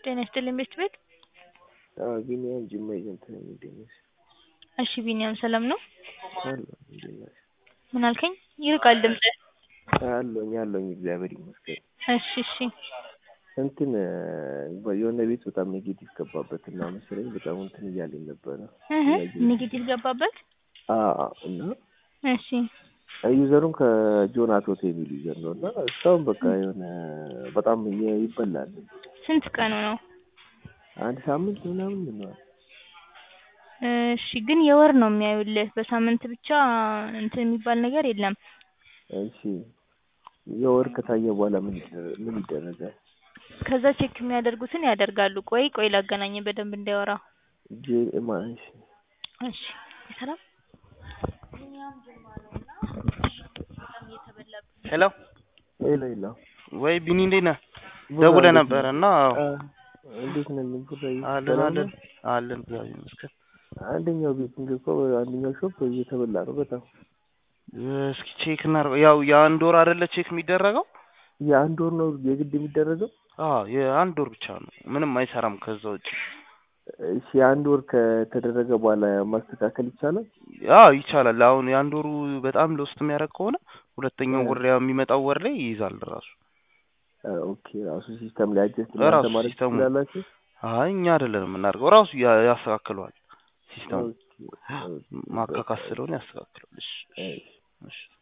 ጤና ይስጥልኝ ቤት ቤት አዎ ቢኒያም ጅማ ኤጀንት ነኝ እንዴት ነሽ? እሺ ቢኒያም ሰላም ነው? አለሁ እንዴት ነሽ? ምን አልከኝ? ይርቃል ድምፅህ። አለሁኝ አለሁኝ እግዚአብሔር ይመስገን። እሺ እሺ እንትን የሆነ ቤት በጣም ኔጌቲቭ ገባበት እና መሰለኝ በጣም እንትን እያለኝ ነበረ። እህ ኔጌቲቭ ገባበት? አዎ እና እሺ ዩዘሩም ከጆን አቶት የሚል ዩዘር ነው እና እስካሁን በቃ የሆነ በጣም ይበላል። ስንት ቀኑ ነው? አንድ ሳምንት ምናምን ይሆናል። እሺ ግን የወር ነው የሚያዩልህ በሳምንት ብቻ እንትን የሚባል ነገር የለም። እሺ የወር ከታየ በኋላ ምን ይደረ- ምን ይደረጋል? ከዛ ቼክ የሚያደርጉትን ያደርጋሉ። ቆይ ቆይ ላገናኝ በደንብ እንዳያወራ። ጄ ማ እሺ እሺ ሰላም ሄሎ ሄሎ ሄሎ ወይ ቢኒ እንዴት ነህ? ደውለህ ነበረ እና አዎ አ- እንዴት ነን ቡራዬ? አለን ሰላም አለን ነው? አለን እግዚአብሔር ይመስገን። አንደኛው ቤት እንግዲህ እኮ አንደኛው ሾፕ እየተበላ ነው በጣም እስኪ ቼክ እናድርገው። ያው የአንድ ወር አይደለ ቼክ የሚደረገው? የአንድ ወር ነው የግድ የሚደረገው? አዎ የአንድ ወር ብቻ ነው። ምንም አይሰራም ከዛ ውጭ። እሺ የአንድ ወር ከተደረገ በኋላ ማስተካከል ይቻላል? አዎ ይቻላል። አሁን የአንድ ወሩ በጣም ለውስጥ የሚያደርግ ከሆነ ሁለተኛው ወር ያው የሚመጣው ወር ላይ ይይዛል ራሱ። አ፣ ኦኬ ራሱ ሲስተም ላይ አጀስት ራሱ እናንተ ማድረግ ሲስተሙ። ትችላላችሁ? አይ እኛ አይደለንም የምናደርገው ራሱ ያ- ያስተካክለዋል ሲስተሙ። ኦኬ፣ ኦኬ፣ ማካካስ ስለሆነ ያስተካክለዋል። እሺ እሺ። እሺ